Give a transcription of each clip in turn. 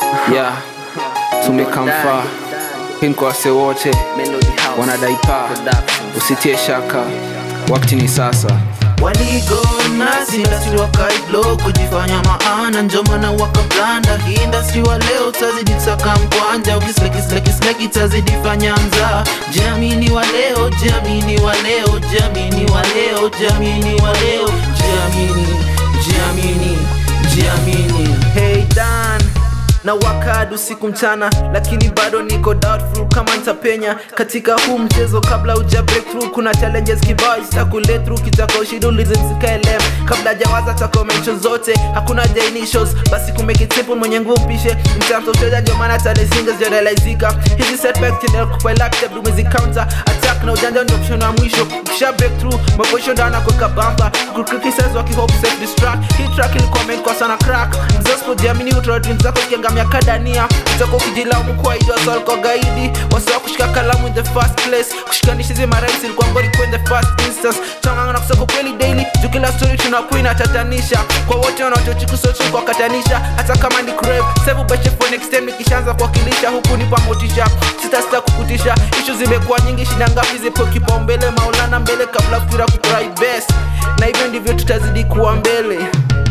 yeah tumekamfaa hii kwa wase wote wanadai paa usitie shaka wakati ni sasa waligona sindasi wakaiblo kujifanya maana njomana wakablanda hii industry wa leo tazidi saka mkwanja ukislekislekisleki tazidi fanya mza jamini wa leo jamini wa leo jamini wa leo jamini wa leo jamini jamini jamini hey dan na wakad usiku mchana lakini bado niko doubtful kama nitapenya katika huu mchezo kabla uja breakthrough kuna challenges kibao itakule through kitaka ushidulize msikaelem kabla jawaza taka mention zote hakuna jainishos basi kumake it simple mwenye nguvu mpishe mtamtoshoja ndio maana tale singles jadalaizika hizi setback tendel kupelakta dumezi counter attack na ujanja ndio option wa mwisho ukisha breakthrough maposho ndana kuweka bamba kukriticize wakihope self destruct hii track ilikoment kwa sana crack mzospo jiamini utoa dreams zako zikiangamia kadania utaka ukijilaumu kwa ido asol kwa gaidi wasawa kushika kalamu in the first place kushikanisha hizi maraisi ilikuwa ngori kwa in the first instance tanganga na kusaka kweli daily juu kila story tunakuwa inatatanisha kwa wote wanaochochikusochi kwa katanisha hata kama ni crave save ubeshe for next time nikishaanza kuwakilisha huku nipa motisha sita sita kukutisha ishu zimekuwa nyingi shida ngapi zipo kipaumbele maulana mbele kabla fikira kukurai best na hivyo ndivyo tutazidi kuwa mbele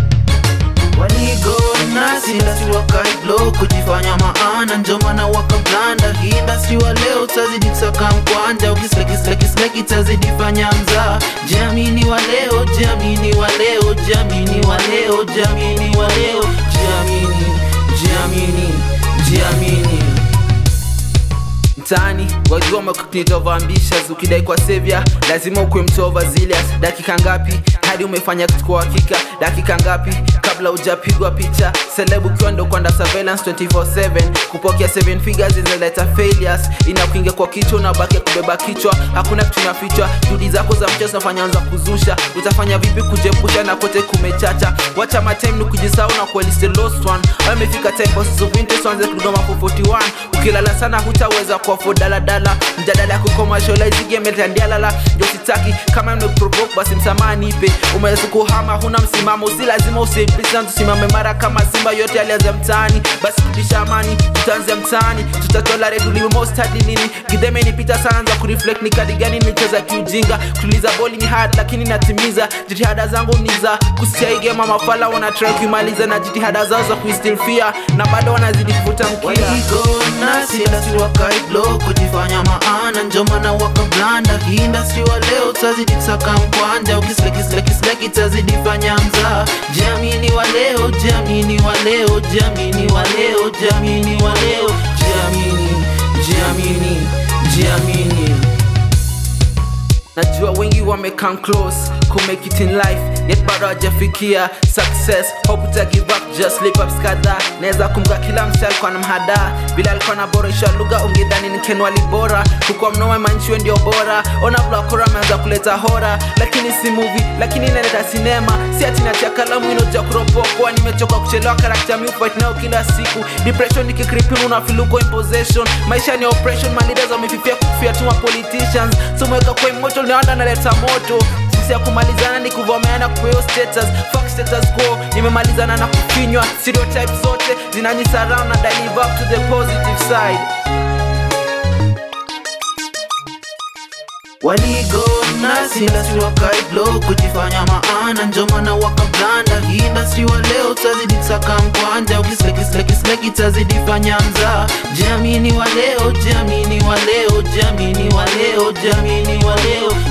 waligona sindasi wakaiblo kujifanya maana njomana wakablanda hii industry wa leo tazidi kusaka mkwanja ukislekislekisleki tazidi fanya mza jamini wa leo jamini wa leo jamini wa leo jamini wa leo jamini jamini jamini mtaani wajua maknitovaambishas ukidai kwa sevya lazima ukwe mtova zilias dakika ngapi hadi umefanya kitu kwa hakika dakika ngapi kabla ujapigwa picha celeb ukiwa ndo kwanda surveillance 24/7 kupokea 7 figures zinaleta failures inakuingia kwa kichwa unabaki kubeba kichwa hakuna kitu inafichwa juhudi zako za mchezo zinafanya anza kuzusha utafanya vipi kujepusha na kote kumechacha wacha matime ni kujisahau na kuelist the lost one wamefika time bosses of winter so anze kudoma for 41 ukilala sana hutaweza kuafford daladala mjadala ya kucommercialize game tandialala ndio sitaki kama nimekuprovoke basi msamaha nipe umeweza kuhama huna msimamo si lazima usipisana tusimame mara kama simba yote alianza mtaani basi kurudisha amani tutaanzia mtaani tutatolare tulimostadi nini gidheme nipita sana za kureflect ni kadi gani nimecheza kiujinga kutuliza boli ni hard lakini natimiza jitihada zangu ni za kusikia hii game mafala wana try kuimaliza na jitihada zao za kuistilfia na bado wanazidi kuvuta mkia waligona sindasi wakaiblo kujifanya maana njomana wakablanda hii industry wa leo tazidi kusaka mkwanja ukislekislekisleki tazidi fanya mza jamini wa leo jamini wa leo jamini wa leo jamini wa leo jamini jamini jamini najua wengi wamecome close kumake it in life yet bado hajafikia success hope uta give up just slip ups kadhaa naweza kumga kila msi alikuwa na mhada vile alikuwa naboresha lugha ungedhani ni kenwali bora hukuwa mnoma manchiwe ndio bora ona blakora ameanza kuleta hora lakini si movie lakini inaleta sinema si ati natia kalamu inoja kuropokwa nimechoka kuchelewa karakta mi fight nayo kila siku depression nikikripin unafiluko imposition maisha ni oppression maleaders wamefifia kufia tuma politicians someweka kwa emotion naanda naleta moto jinsi ya kumalizana ni kuvomeana kupeyo status fuck status quo nimemalizana na kufinywa stereotype zote zinanisurround and I live up to the positive side waligona sindasi wakaiblo kujifanya maana njomana wakablanda hii industry wa leo tazidi kusaka mkwanja ukislekislekisleki tazidi fanya mza jamini wa leo jamini wa leo jamini wa leo jamini wa leo